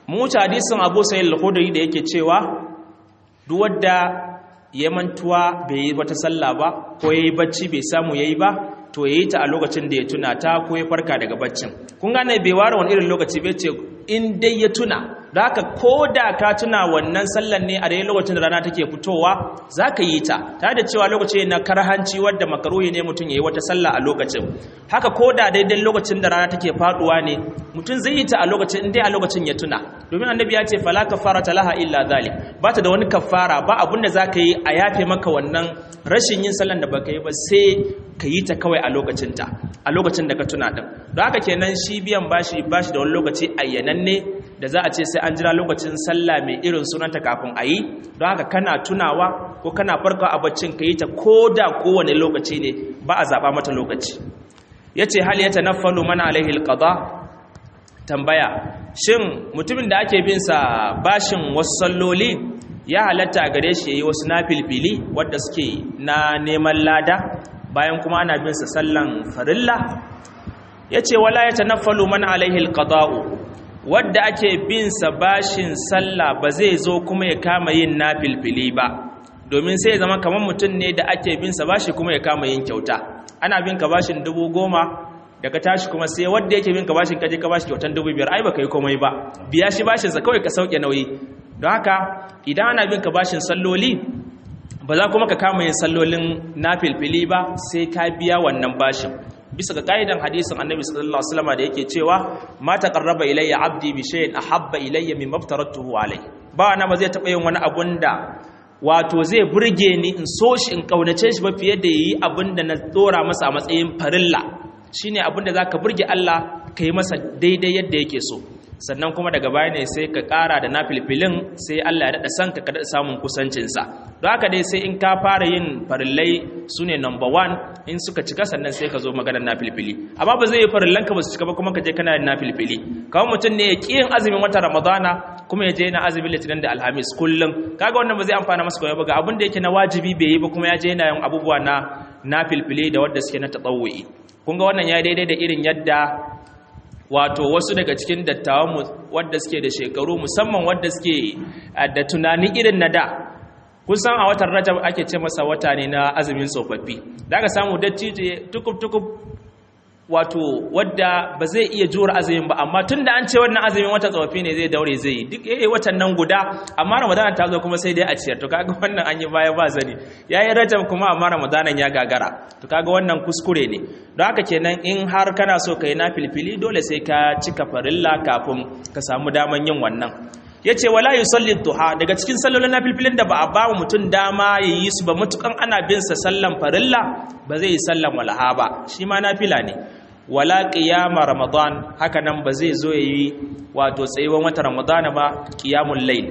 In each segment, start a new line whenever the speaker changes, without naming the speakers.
mu wuce hadisin Abu Sa'id al-Khudri da yake cewa duk wanda ya mantuwa bai yi wata sallah ba ko yayi bacci bai samu yayi ba to yayi ta a lokacin da ya tuna ta ko ya farka daga baccin kun gane bai ware wani irin lokaci bai ce in dai ya tuna da haka ko da ka tuna wannan sallan ne a daidai lokacin da rana take fitowa za ka yi ta tare da cewa lokaci na karhanci wadda makaruhi ne mutum ya yi wata sallah a lokacin haka ko da daidai lokacin da rana take faduwa ne mutum zai yi ta a lokacin in dai a lokacin ya tuna domin annabi ya ce fala kafara talaha illa zalik ba ta da wani kafara ba abun da za ka yi a yafe maka wannan rashin yin sallan da baka yi ba sai ka yi ta kawai a lokacinta a lokacin da ka tuna din don haka kenan shi biyan bashi bashi da wani lokaci ayyananne da za a ce sai an jira lokacin sallah mai irin sunanta kafin a yi don haka kana tunawa ko kana farka a baccin ka yi ta ko da kowane lokaci ne ba a zaɓa mata lokaci ya ce hal ya tanaffalu mana alaihi alqada tambaya shin mutumin da ake bin sa bashin wasu salloli ya halatta a gare shi yayi wasu nafilfili wadda suke na neman lada bayan kuma ana bin sa sallan farilla yace wala yatanaffalu man alaihi alqada'u wadda ake bin sa bashin sallah ba zai zo kuma ya kama yin nafilfili ba domin sai ya zama kamar mutum ne da ake bin sa bashi kuma ya kama yin kyauta ana bin ka bashin dubu goma daga tashi kuma sai wadda yake bin ka bashin kaje ka bashi kyautan dubu biyar ai baka yi komai ba biya shi bashin sa kawai ka sauke nauyi don haka idan ana bin ka bashin salloli ba za kuma ka kama yin sallolin nafilfili ba sai ka biya wannan bashin bisa ga kaidan hadisin annabi sallallahu alaihi wasallam da yake cewa ma taqarraba ilayya abdi bi shay'in ahabba ilayya mimma aftaratuhu alayhi ba na ba zai taba yin wani abun da wato zai burge ni in so shi in kaunace shi ba fiye da yi abin da na dora masa a matsayin farilla shine abin da zaka burge Allah kai masa daidai yadda yake so sannan kuma daga baya ne sai ka ƙara da nafilfilin sai Allah ya daɗa san ka daɗa samun kusancinsa don haka dai sai in ka fara yin farillai su ne number one in suka cika sannan sai ka zo maganar nafilfili amma ba zai yi farillan ka ba su cika ba kuma ka je kana yin nafilfili kawai mutum ne ya ƙi yin azumin wata ramadana kuma ya je yana azumin litinin da alhamis kullum kaga wannan ba zai amfana masa kawai ba ga abin da yake na wajibi bai yi ba kuma ya je yana yin abubuwa na nafilfili da wadda suke na tatsawu'i kun ga wannan ya daidai da irin yadda wato wasu daga cikin dattawan wadda suke da shekaru musamman wadda suke da tunani irin na da kusan a watan rajab ake ce masa wata ne na azumin tsofaffi da aka samu dattijo tukub-tukub wato wadda ba zai iya jura azumin ba amma tun da an ce wannan azumin wata tsofaffi ne zai daure zai yi duk yayi watan nan guda amma ramadana ta zo kuma sai dai a ciyar to kaga wannan an yi baya ba zani yayi rajab kuma amma ramadanan ya gagara to kaga wannan kuskure ne don haka kenan in har kana so ka yi na filfili dole sai ka cika farilla kafin ka samu daman yin wannan ya ce wala yi sallin duha daga cikin sallolin na filfilin da ba a ba wa mutum dama ya yi su ba matukan ana bin sa sallan farilla ba zai yi sallan walaha ba shi ma na fila ne wala qiyama ramadan haka nan ba zai zo yayi wato tsayuwan wata ramadana ba qiyamul layl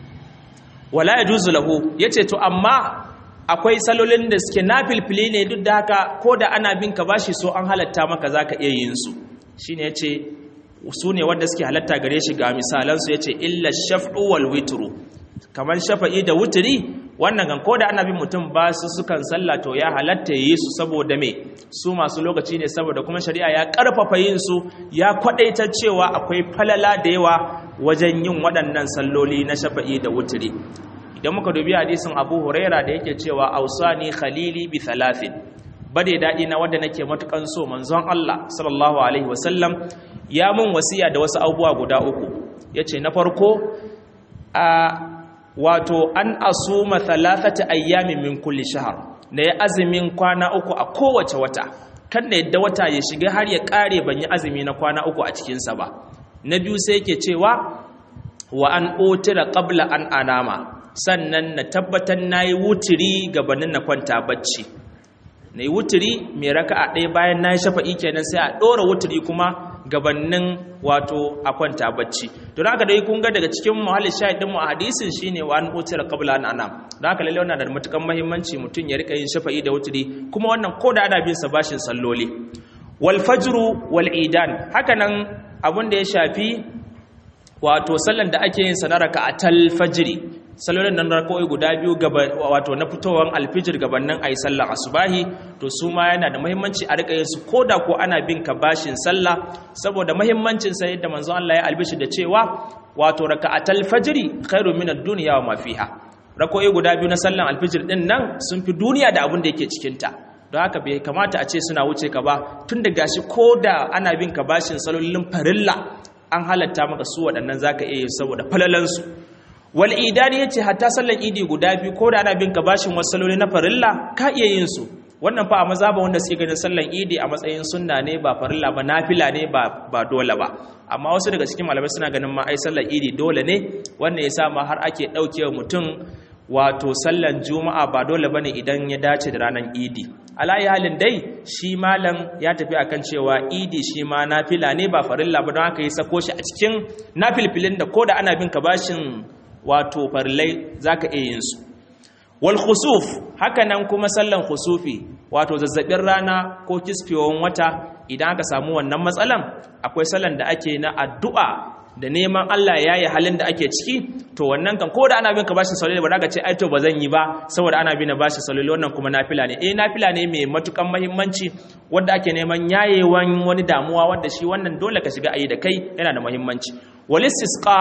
wala yajuzu lahu yace to amma akwai salolin da suke nafilfili ne duk da haka ko da ana bin ka bashi so an halatta maka zaka iya yin su shine yace su ne wanda suke halatta gare shi ga misalan su yace illa shaf'u wal witru kamar shafa'i da wutri wannan kan ko da ana bin mutum ba su sukan sallah to ya halatta yi su saboda me su masu lokaci ne saboda kuma shari'a ya karfafa yin su ya kwadaita cewa akwai falala da yawa wajen yin waɗannan salloli na shafa'i da wutri idan muka dubi hadisin abu huraira da yake cewa ausani khalili bi thalathin bade daɗi na wanda nake matukan so manzon Allah sallallahu alaihi wasallam ya mun wasiya da wasu abubuwa guda uku yace na farko a wato an asuma thalathati ayyamin min kulli shahr na ya azumin kwana uku a kowace wata kan da yadda wata ya shiga har ya kare ban yi azumi na kwana uku a cikin sa ba na biyu sai yake cewa wa an utira qabla an anama sannan na tabbatar na yi wuturi gabanin na kwanta bacci na yi wuturi mai raka a ɗaya bayan na yi shafa'i kenan sai a ɗora wuturi kuma gabanin wato a kwanta bacci don haka dai kun ga daga cikin muhalli shahidin mu a hadisin shine wa an utira qabla an anam don haka lalle wannan da matukan muhimmanci mutum ya rika yin shafa'i da wuturi kuma wannan ko da ana bin sa bashin salloli wal fajru wal idan haka nan abin da ya shafi wato sallan da ake yin sa na raka'atal fajri salolin nan rakoi guda biyu gaba wato na fitowar alfijir gabanin ayi sallar asubahi to su ma yana da muhimmanci a rika yin su koda ko ana bin ka bashin sallah saboda muhimmancin sa yadda manzo Allah ya albishi da cewa wato raka'atal fajri khairu min ad-dunya wa ma fiha rakoi guda biyu na sallar alfijir din nan sun fi duniya da abin da yake cikin ta don haka bai kamata a ce suna wuce ka ba tun da gashi ko da ana bin ka bashin salolin farilla an halatta maka su waɗannan zaka iya yi saboda falalansu wal idani yace hatta sallan idi guda biyu ko da ana bin ka bashin wasu saloli na farilla ka iya yin su wannan fa a maza ba wanda suke ganin sallan idi a matsayin sunna ne ba farilla ba nafila ne ba ba dole ba amma wasu daga cikin malamai suna ganin ma ai sallan idi dole ne wannan yasa ma har ake daukewa mutum wato sallan juma'a ba dole bane idan ya dace da ranar idi alayi halin dai shi malam ya tafi akan cewa idi shi ma nafila ne ba farilla ba don haka yi sako shi a cikin nafilfilin da ko da ana bin ka bashin wato farillai zaka iya yin su wal khusuf haka nan kuma sallan khusufi wato zazzabin rana ko kisfewan wata idan aka samu wannan matsalan akwai sallan da ake na addu'a da neman Allah ya yi halin da ake ciki to wannan kan ko da ana bin ka bashi saloli ba za ka ce ai to ba zan yi ba saboda ana bin bashi saloli wannan kuma nafila ne eh nafila ne mai matukan muhimmanci wanda ake neman yayewan wani damuwa wanda shi wannan dole ka shiga ayi da kai yana da muhimmanci walistisqa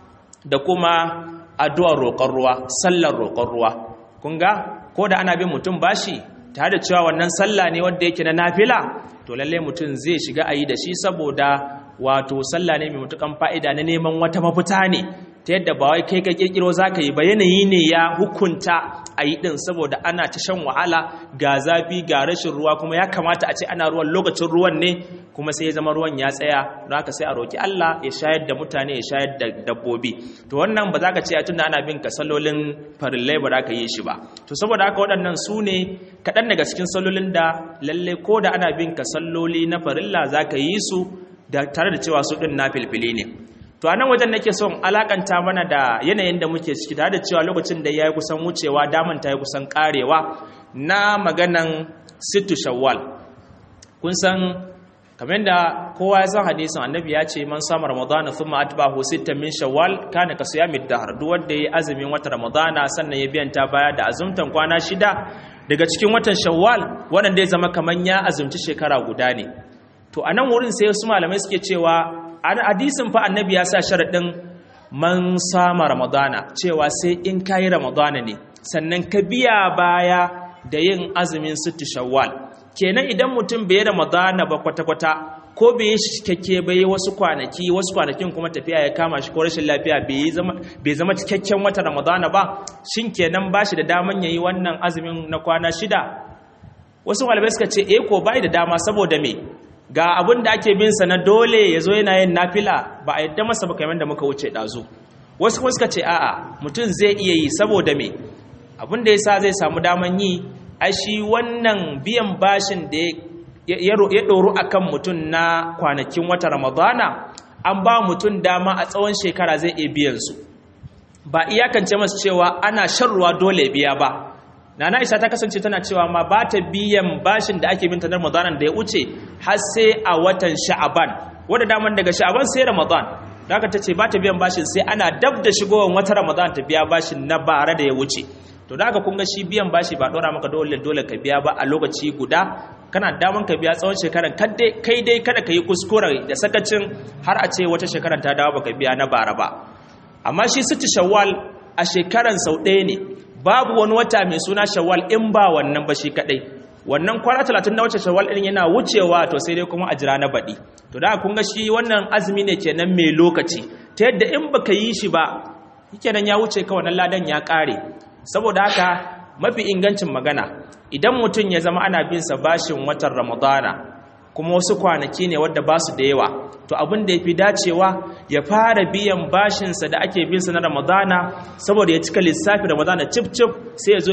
da kuma addu'ar roƙon ruwa sallar roƙon ruwa kun ga ko da ana bin mutum bashi tare da cewa wannan sallah ne wanda yake na nafila to lalle mutum zai shiga ayi da shi saboda wato sallah ne mai mutukan fa'ida na neman wata mafita ne ta yadda ba wai kai ka kirkiro zaka yi ba yanayi ne ya hukunta a yi din saboda ana ta shan wahala ga zafi ga rashin ruwa kuma ya kamata a ce ana ruwan lokacin ruwan ne kuma sai ya zama ruwan ya tsaya don haka sai a roki Allah ya shayar da mutane ya shayar da dabbobi to wannan ba za ka ce a tunda ana bin ka sallolin farillai ba za ka yi shi ba to saboda haka waɗannan su ne kaɗan daga cikin sallolin da lalle ko da ana bin ka salloli na farilla za ka yi su da tare da cewa su ɗin na filfili ne to a nan wajen nake son alakanta mana da yanayin da muke ciki tare da cewa lokacin da ya yi kusan wucewa daman ta yi kusan karewa na maganan sittu shawwal kun san kamar da kowa ya san hadisin annabi ya ce man sama ramadana thumma atba'ahu sittan min shawwal kana ka siyamid dahr duk wanda yayi azumin watan ramadana sannan ya biyanta baya da azumtan kwana shida daga cikin watan shawwal wannan da ya zama kaman ya azumci shekara guda ne to a nan wurin sai wasu malamai suke cewa hadisin fa annabi ya sa sharaɗin man sama ramadana cewa sai in kayi ramadana ne sannan ka biya baya da yin azumin sittu shawwal kenan idan mutum bai ramadana ba kwata-kwata ko bai yi cikakke bai wasu kwanaki wasu kwanakin kuma tafiya ya kama shi ko rashin lafiya bai zama cikakken wata ramadana ba shin kenan ba shi da daman yayi wannan azumin na kwana shida wasu malamai suka ce eh ko bai da dama saboda me ga abin da ake binsa na dole ya zo yana yin nafila ba a yadda masa ba kamar da muka wuce ɗazu wasu kuma suka ce a'a mutum zai iya yi saboda me abin da ya sa zai samu daman yi a shi wannan biyan bashin da ya ɗoru a kan mutum na kwanakin wata ramadana an ba mutum dama a tsawon shekara zai iya biyansu ba iyakance masu cewa ana shan ruwa dole biya ba Nana Isa ta kasance tana cewa ma ba ta biyan bashin da ake binta na Ramadan da ya wuce har sai a watan Sha'aban. Wanda daman daga Sha'aban sai Ramadan. Da haka ta ce ba ta biyan bashin sai ana dab da shigowar wata Ramadan ta biya bashin na bara da ya wuce. To da haka kun ga shi biyan bashi ba dora maka dole dole ka biya ba a lokaci guda kana daman ka biya tsawon shekaran kai dai kada ka yi kuskure da sakacin har a ce wata shekaran ta dawo baka biya na bara ba. Amma shi sitti Shawwal a shekaran sau ɗaya ne babu wani wata mai suna shawwal in ba wannan ba shi kadai wannan kwana 30 na wacce shawwal din yana wucewa to sai dai kuma a jira na baɗi to da kun ga shi wannan azumi ne kenan mai lokaci ta yadda in baka yi shi ba kenan ya wuce ka wannan ladan ya kare saboda haka mafi ingancin magana idan mutum ya zama ana bin sa bashin watan ramadana kuma wasu kwanaki ne wadda ba su da yawa to abin da ya fi dacewa ya fara biyan bashinsa da ake binsa na ramadana saboda ya cika lissafi ramadana cif cif sai ya zo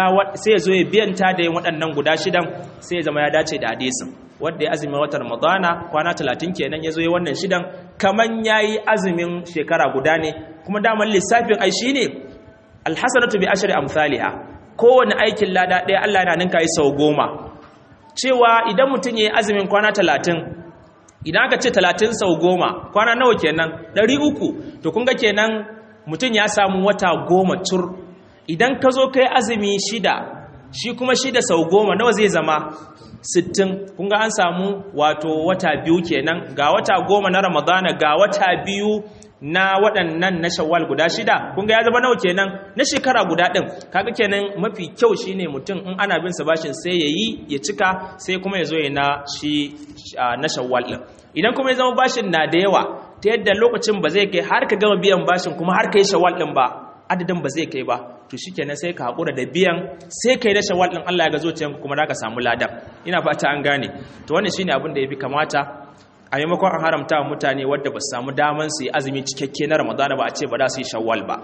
ya biyanta da yin waɗannan guda shidan sai ya zama ya dace da hadisin wadda ya azumin watan ramadana kwana talatin kenan ya zo ya wannan shidan kaman ya yi azumin shekara guda ne kuma daman lissafin ai shi ne alhassanatu bi ashri amsaliha kowane aikin lada ɗaya allah yana ninka yi sau goma cewa idan mutum ya yi azumin kwana talatin idan aka ce talatin sau goma kwana nawa kenan ɗari uku to kun ga kenan mutum ya samu wata goma tur idan ka zo kai azumi shida shi kuma shida sau goma nawa zai zama sittin kun ga an samu wato wata biyu kenan ga wata goma na ramadana ga wata biyu na waɗannan na shawwal guda shida kun ga ya zama nawa kenan na shekara guda ɗin kaga kenan mafi kyau shine mutum in ana bin sa bashin sai ya yi ya cika sai kuma ya zo ya na shi na shawwal ɗin idan kuma ya zama bashin na da yawa ta yadda lokacin ba zai kai har ka gama biyan bashin kuma har ka yi shawwal ɗin ba adadin ba zai kai ba to shikenan sai ka haƙura da biyan sai kai na shawwal ɗin Allah ya ga zuciyanku kuma za ka samu ladan ina fata an gane to wannan shine abin da ya fi kamata a maimakon an haramta wa mutane wadda ba su samu daman su yi azumi cikakke na ramadana ba a ce ba za su yi shawwal ba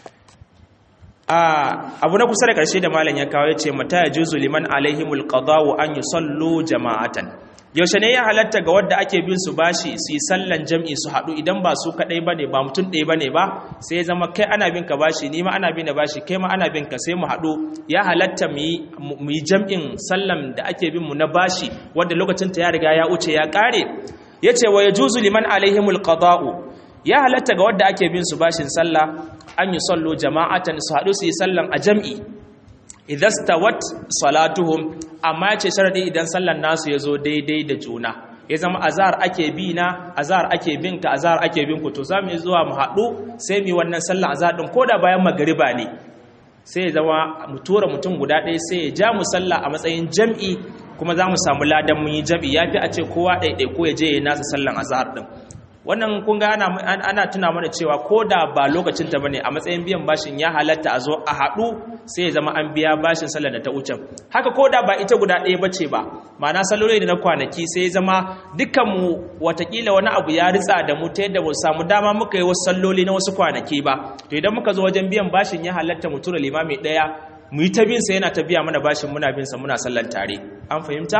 abu na kusa da ƙarshe da malam ya kawo ya ce mata ya juzu liman alaihimul qada'u an yusallu jama'atan yaushe ne ya halatta ga wadda ake bin su bashi su yi sallan jam'i su haɗu idan ba su kaɗai ba ne ba mutum ɗaya ba ne ba sai ya zama kai ana bin ka bashi ni ma ana bin da bashi kai ma ana bin ka sai mu haɗu ya halatta mu yi jam'in sallan da ake bin mu na bashi wadda lokacin ta ya riga ya wuce ya ƙare ya ce wa ya juzu liman alaihimul qada'u ya halatta ga wadda ake bin su bashin sallah an yi sallo jama'atan su haɗu su yi sallan a jam'i idastawat salatuhum amma ce sharadi idan sallan nasu ya zo daidai da juna ya zama azhar ake bi na azhar ake bin ka azhar ake bin ku to zamu yi zuwa mu haɗu sai mu wannan sallan azhar din koda bayan magariba ne sai ya zama mu tura mutum guda ɗaya sai ya ja mu sallah a matsayin jam'i kuma za mu samu ladan mun yi jam'i ya fi a ce kowa ɗaiɗai ko ya je ya nasa sallan azhar din wannan kun ga ana, ana tuna mana cewa ko da ba lokacin ta bane a matsayin biyan bashin ya halatta a zo a haɗu sai ya zama an biya bashin sallar da ta wuce haka ko da ba ita guda ɗaya bace ba ma'ana salloli da na kwanaki sai ya zama dukkan mu watakila wani abu ya ritsa da mu ta yadda mu samu dama muka yi wasu salloli na wasu kwanaki ba to idan muka zo wajen biyan bashin ya halatta mu tura limami ɗaya mu yi ta bin sa yana ta biya mana bashin muna bin sa muna sallar tare an fahimta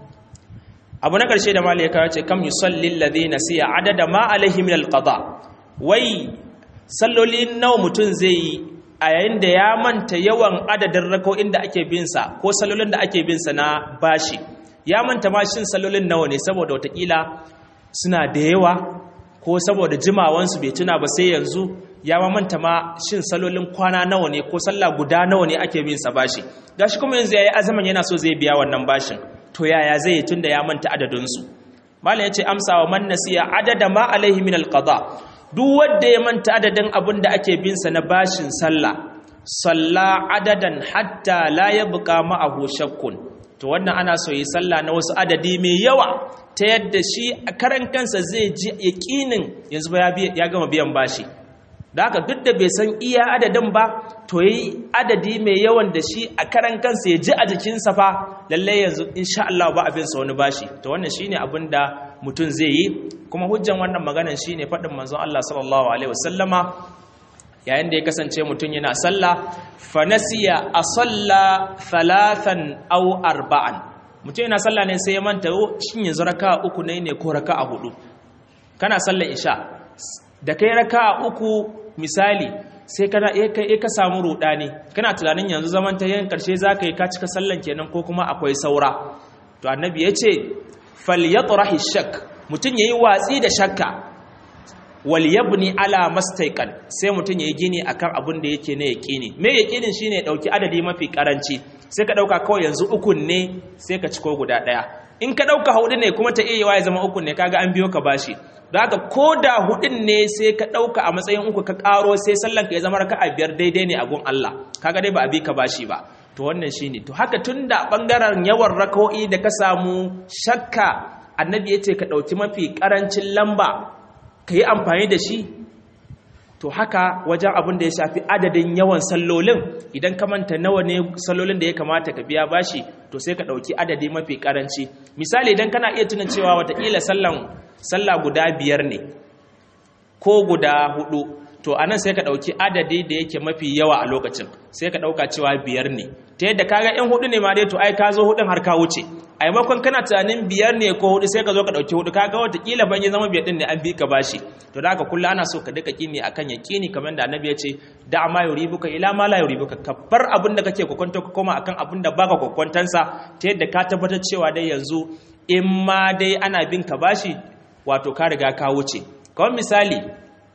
abu na ƙarshe da mali ya kawo ce kam yusallin ladina siya adada ma alaihi min alqada wai salloli nawa mutum zai yi a yayin da ya manta yawan adadin rako'in da ake bin sa ko sallolin da ake bin sa na bashi ya manta ma shin sallolin nawa ne saboda watakila suna da yawa ko saboda jimawansu bai tuna ba sai yanzu ya ma manta ma shin sallolin kwana nawa ne ko sallah guda nawa ne ake bin sa bashi gashi kuma yanzu yayi azaman yana so zai biya wannan bashin to yaya zai yi tunda ya manta adadinsu malam ya ce amsa wa man nasiya adada ma alaihi min alqada duk wanda ya manta adadin abin da ake bin sa na bashin sallah salla adadan hatta la yabqa ma'ahu shakkun to wannan ana so yi sallah na wasu adadi mai yawa ta yadda shi a karan kansa zai ji yaqinin yanzu ba ya gama biyan bashi da haka duk da bai san iya adadin ba to yi adadi mai yawan da shi a karan kansa ya ji a jikinsa fa lallai yanzu insha Allah ba abin sa wani bashi to wannan shine abin da mutum zai yi kuma hujjan wannan maganar shine faɗin manzon Allah sallallahu alaihi wasallama yayin da ya kasance mutum yana sallah fa nasiya asalla thalathan aw arba'an mutum yana sallah ne sai ya manta shin yanzu raka'a uku ne ne ko raka'a hudu kana sallar isha da kai raka uku misali sai kana kai ka samu rudani kana tunanin yanzu zaman ta yin karshe zaka yi ka cika sallan kenan ko kuma akwai saura to annabi yace falyatrahi shak mutun yayi watsi da shakka wal yabni ala mastaiqan sai mutun yayi gini akan abin da yake ne yaqini me yaqinin shine dauki adadi mafi karanci sai ka dauka kawai yanzu ukun ne sai ka ciko guda daya in ka dauka hudu ne kuma ta iya ya zama ukun ne kaga an biyo ka bashi da haka ko da hudun ne sai ka ɗauka a matsayin uku ka ƙaro sai sallan ka ya zama raka a biyar daidai ne a gun Allah kaga dai ba a bi ka bashi ba to wannan shine to haka tun da ɓangaren yawan raka'o'i da ka samu shakka annabi ya ce ka ɗauki mafi ƙarancin lamba ka yi amfani da shi to haka wajen abin da ya shafi adadin yawan sallolin idan ka manta nawa ne sallolin da ya kamata ka biya bashi to sai ka ɗauki adadi mafi ƙaranci misali idan kana iya tunan cewa watakila sallan sallah guda biyar ne ko guda hudu to anan sai ka dauki adadi da yake mafi yawa a lokacin sai ka dauka cewa biyar ne ta yadda kaga in hudu ne ma dai to ai ka zo hudun har ka wuce a maimakon kana tunanin biyar ne ko hudu sai ka zo ka dauki hudu kaga watakila ban yi zama biyar din ne an bi ka bashi to da haka kullu ana so ka duka kini akan yaqini kamar da annabi ya ce da ma yuribuka ila ma la yuribuka ka bar abin da kake kokonto ka koma akan abin da baka kokontansa ta yadda ka tabbatar cewa dai yanzu in ma dai ana bin ka bashi wato ka riga ka wuce kawai misali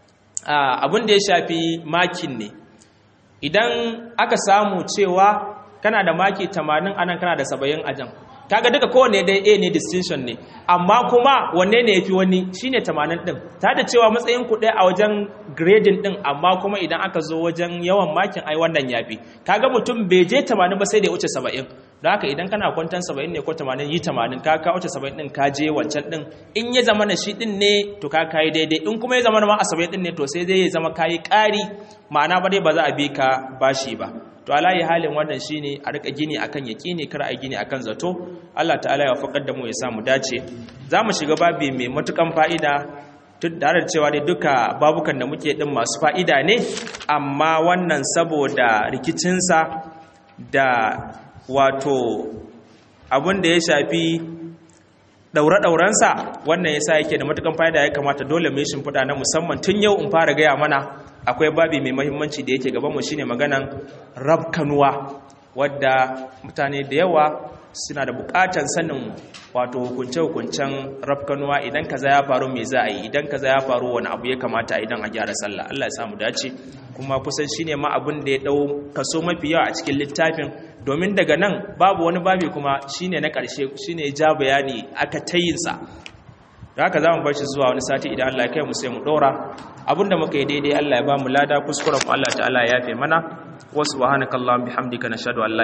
abin da ya shafi makin ne idan aka samu cewa kana da maki 80 anan kana da 70 a jan kaga duka kowanne dai A ne distinction ne amma kuma wanne ne yafi wani shine 80 din ta da cewa matsayin ku ɗaya a wajen grading din amma kuma idan aka zo wajen yawan makin ai wannan yafi kaga mutum bai je 80 ba sai da ya wuce 70 don haka idan kana kwantan 70 ne ko 80 yi 80 ka ka wuce 70 din ka je wancan din in ya zama na shi din ne to ka kai daidai in kuma ya zama ma a 70 din ne to sai dai ya zama kai ƙari ma'ana ba dai ba za a bi ka bashi ba to alayi halin wannan shine a rika gini akan yaqini kar a gini akan zato Allah ta'ala ya faƙar da mu ya samu dace zamu shiga babi mai matukan fa'ida tun da cewa dai duka babukan da muke din masu fa'ida ne amma wannan saboda rikicinsa da wato abin da ya shafi daure-daurensa wannan yasa yake da matukan fa'ida ya kamata dole mai shimfiɗa na musamman tun yau in fara gaya mana akwai babi mai mahimmanci da yake gabanmu shine maganan rabkanuwa wadda mutane da yawa suna da bukatan sanin wato hukunce-hukuncen rabkanuwa idan kaza ya faru me za a yi idan kaza ya faru wani abu ya kamata idan a gyara sallah Allah ya samu dace kuma kusan shine ma abin da ya dau kaso mafi yawa a cikin littafin domin daga nan babu wani babi kuma shine na ƙarshe shine ja bayani aka tayinsa da haka za mu bar shi zuwa wani sati idan Allah ya kai mu sai mu dora abinda muka yi daidai Allah ya ba mu lada kuskuren Allah ta'ala ya yafe mana wa subhanakallahumma bihamdika nashhadu an la